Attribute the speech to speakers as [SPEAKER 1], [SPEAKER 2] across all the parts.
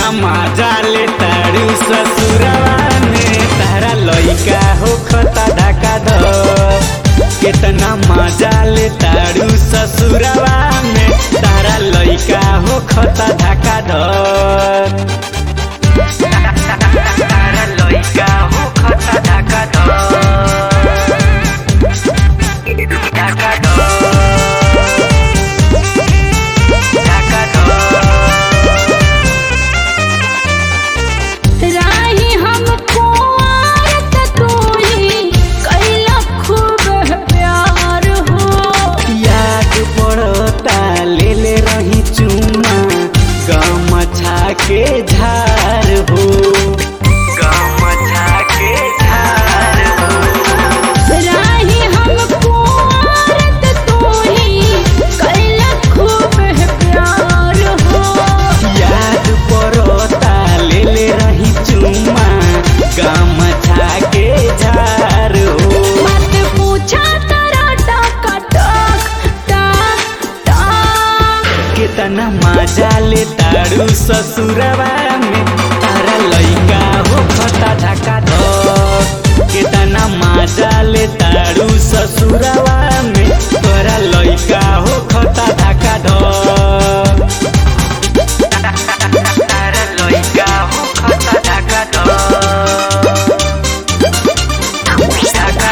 [SPEAKER 1] केतना मजा ले तारू ससुरवा में तारा लइका हो खता ढाका धर केतना मजा ले तारू ससुरवा में तारा लइका हो खता ढाका धर तारा लइका हो खता ढाका धर ढाका धर ढाका धर
[SPEAKER 2] राही हमको आरत तू ही कैला खूब प्यार हो
[SPEAKER 1] याद पड़ता ले ले रही चुमा गमछा के झार हो गमछा के झार हो
[SPEAKER 2] राही हमको आरत तू ही कैला खूब प्यार हो
[SPEAKER 1] याद पड़ता ले ले रही चुमा गमछा के झार हो
[SPEAKER 2] मत पूछा तारा टाका टाक टाक टाक
[SPEAKER 1] कितना मजा ले तारू ससुरवा में तारा लइका हो खता ढाका धर कितना मजा ले तारू ससुरवा में तोरा लइका हो खता ढाका धर तारा लइका हो खता ढाका धर ढाका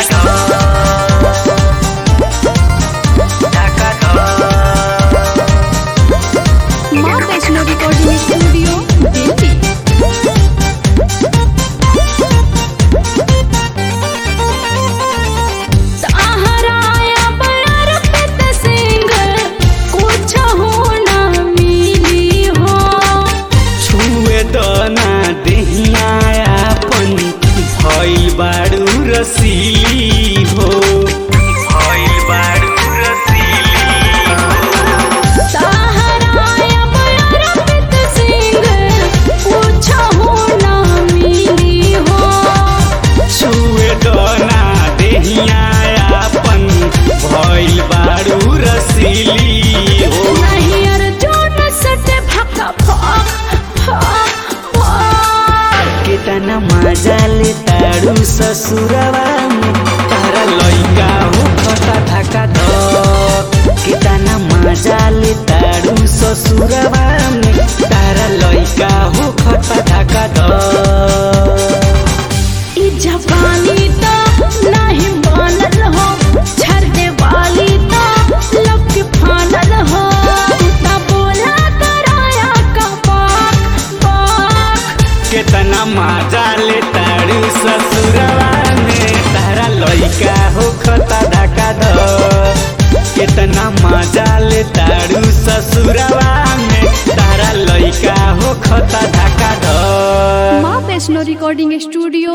[SPEAKER 1] धर ढाका धर
[SPEAKER 2] माँ वैष्णो रिकॉर्डिंग स्टूडियो दिल्ली सहाराया बयार पित सिंह कुछ हो ना मिली हो
[SPEAKER 1] छुए दना देहियापन भइल बारू रसीली हो भइल बारू रसीली हो
[SPEAKER 2] सहाराया बयार पित सिंह कुछ हो ना मिली हो
[SPEAKER 1] छुए दना देहियापन भइल बारू रसीली हो
[SPEAKER 2] नहीं अर्जुन सटे भक्का भक भक भक
[SPEAKER 1] कितना मजा ले तारू ससुरवा में तारा लइका हो खता ढाका धर कितना मजा ले तारू ससुरवा में तारा लइका हो खता ढाका धर
[SPEAKER 2] ई जवानी तो नहीं मानल हो छरदे वाली तो लब के फानल हो ना बोला कराया का पाक पाक
[SPEAKER 1] कितना मजा ले तारू ससुरवा में तारा लइका हो खता ढाका धर कितना मजा ले तारू ससुरवा में तारा लइका हो खता ढाका धर
[SPEAKER 2] माँ वैष्णो रिकॉर्डिंग स्टूडियो